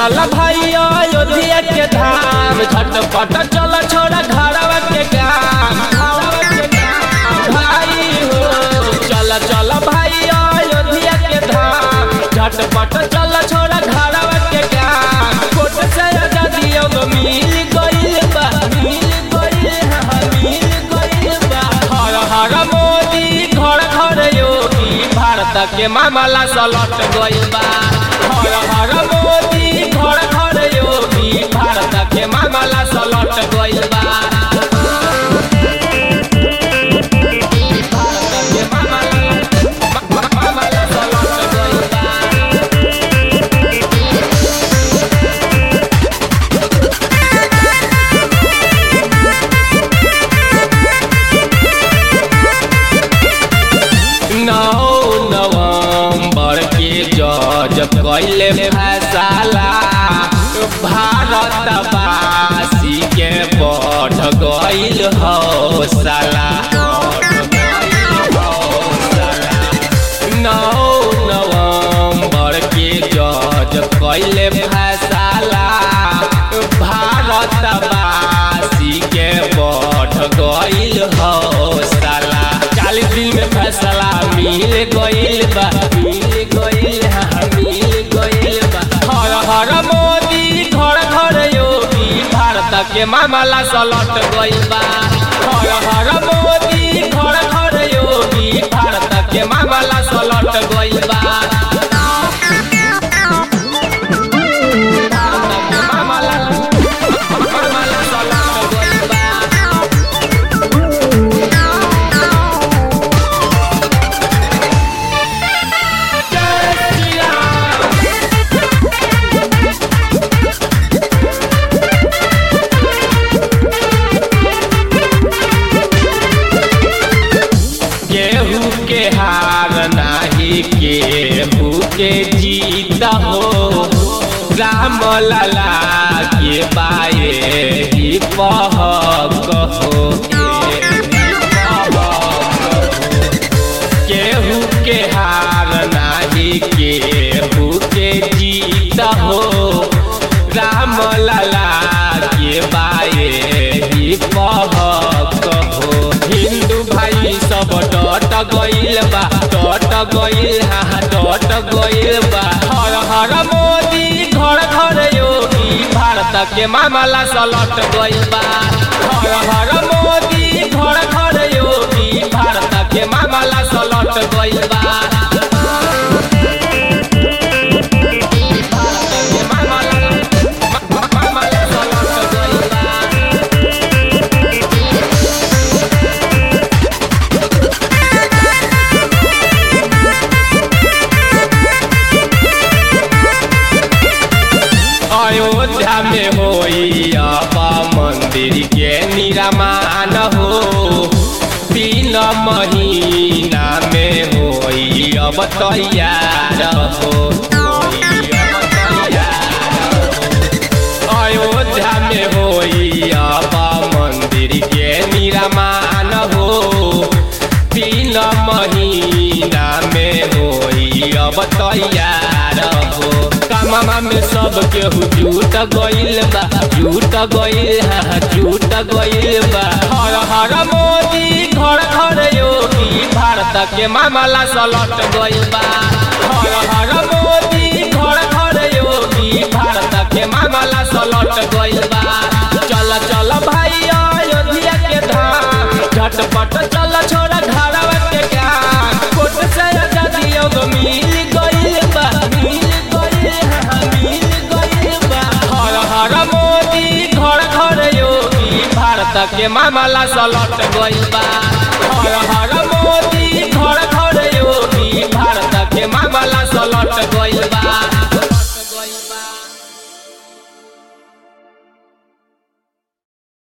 चल भाई अयोध्या के धाम झटपट चल छोड़ा घरवा के काम घरवा के काम। भाई हो चल चल भाई अयोध्या के धाम झटपट चल छोड़ा घरवा के काम कोट से आजादी अब मिल गइल बा मिल गइल हा मिल गइल बा हर हर मोदी घर घर योगी भारत के मामला सलट गइल बा हर हर मोदी घर घर योगी भारत के मामला सलट गइल बा भारत के मामला- मा- मामला सलट गइल बा। नौ नवंबर के जज कैले फैसला भारतवासी के बढ़ गइल हौसला नौ नवंबर के जज कैले फैसला भारतवासी के बढ़ गइल हौसला चालीस दिन में फैसला मिल गइल बा मिल गइल हा मिल गइल बा हर हर मोदी घर घर योगी भारत के मामला सलट गइल बा हर हर मोदी घर घर योगी भारत के मामला सलट गइल बा भारत के मामला मामला सलट गइल बा जय श्री राम केहू के हार नाही केहू के जीत हो राम लला के बाए ही पहक हो केहू के हार नाही केहू के जीत हो राम लला के बाए ही पहक हो हिंदू भाई सब डट गइल बा डट गइल हा डट गइल बा हर हर मोदी घर घर योगी भारत के मामला सलट गइल बा हर हर मोदी घर घर योगी भारत के मामला सलट गइल बा भारत के मामला- मा- मामला सलट गइल बा। अयोध्या में होई अब मंदिर के निर्माण हो तीन महीना में होई अब तैयार हो होई अब तैयार हो। अयोध्या में होई अब मंदिर के निर्माण हो तीन महीना में होई अब तैयार हो कमामा में सब केहू जुट गइल बा जुट गइल हा जुट गइल बा हर हर मोदी घर घर योगी भारत के मामला सलट गइल बा हर हर मोदी घर घर योगी भारत के मामला सलट गइल बा चल चल भाई अयोध्या के धाम झटपट चल छोड़ा घरवा के काम कोट से आजादी अब मिल गइल बा मिल गइल हा मिल गइल बा हर हर मोदी घर घर योगी भारत के मामला सलट गइल बा हर हर